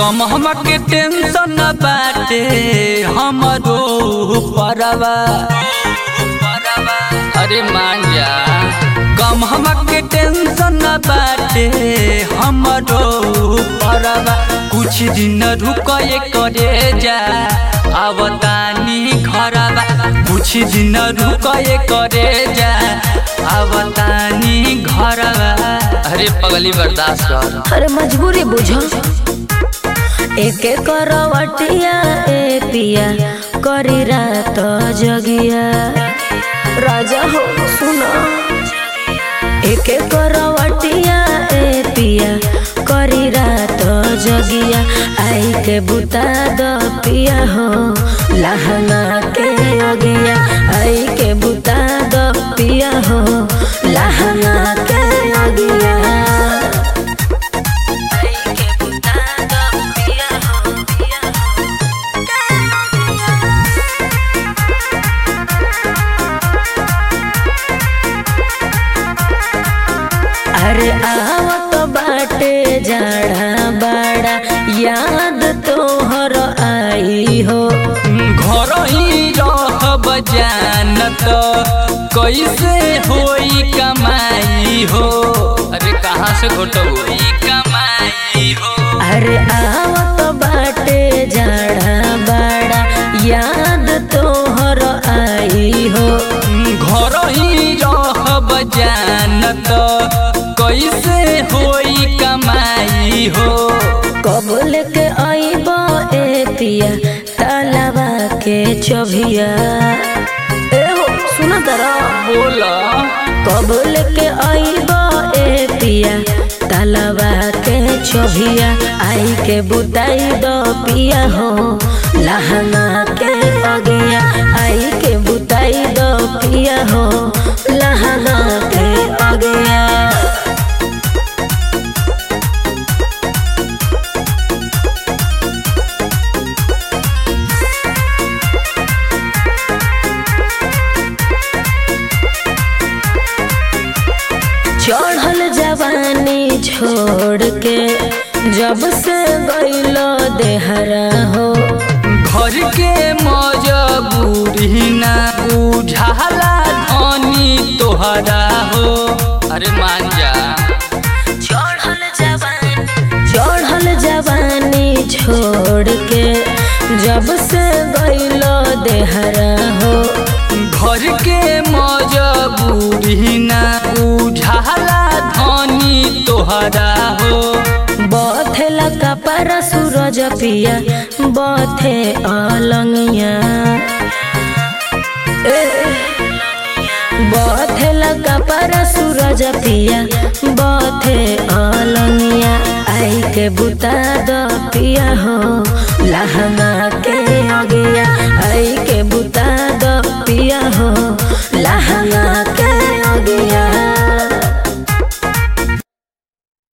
गम हमके टेंशन न बाटे हमरो परवा अरे मान जा गम हमके टेंशन न बाटे हमरो परवा कुछ दिन रुकए करे जा आवतानी घरवा कुछ दिन रुकए करे जा आवतानी घरवा अरे पगली बर्दाश्त कर अरे मजबूरी बुझो एके करवटिया ए पिया करी रात जगिया राजा हो सुनो एके करवटिया ए पिया करी रात जगिया आई के बुता द पिया हो लहंगा के अगिया आई के बुता द पिया हो लहंगा के अगिया अरे आवत बाटे जाड़ा बाड़ा याद तोहर आई हो घर ही रहब जानत कैसे होई कमाई हो अरे कहाँ से घटब होई कमाई हो अरे आवत बाटे जाड़ा बाड़ा याद तोहर आई हो घर ही रहब जानत कैसे होई कमाई हो कब लेके आईब ए पिया तालाबा के चभिया ए हो सुना तरा बोला कब लेके आईब ए पिया तालाबा के चभिया आई के बुताई दो पिया हो लहंगा के अगिया आई के बुताई दो पिया हो लहंगा के अगिया चढ़ल जवानी छोड़ के जब से गईलो देहरा हो घर के मजबूरी ना बुझाला धनी तोहरा हो अरे मान जा चढ़ल जवानी चढ़ल जवानी छोड़ के जब से गईलो देहरा हो घर के मजबूरी ना बुझाला धनी तोहरा हो बथेला कपड़ा सूरज पिया बथे अलंगिया ए, बथेला कपड़ा सूरज पिया बथे अलंगिया आई के बुता द पिया हो लहंगा के अगिया आई के बुता द पिया हो लहंगा के अगिया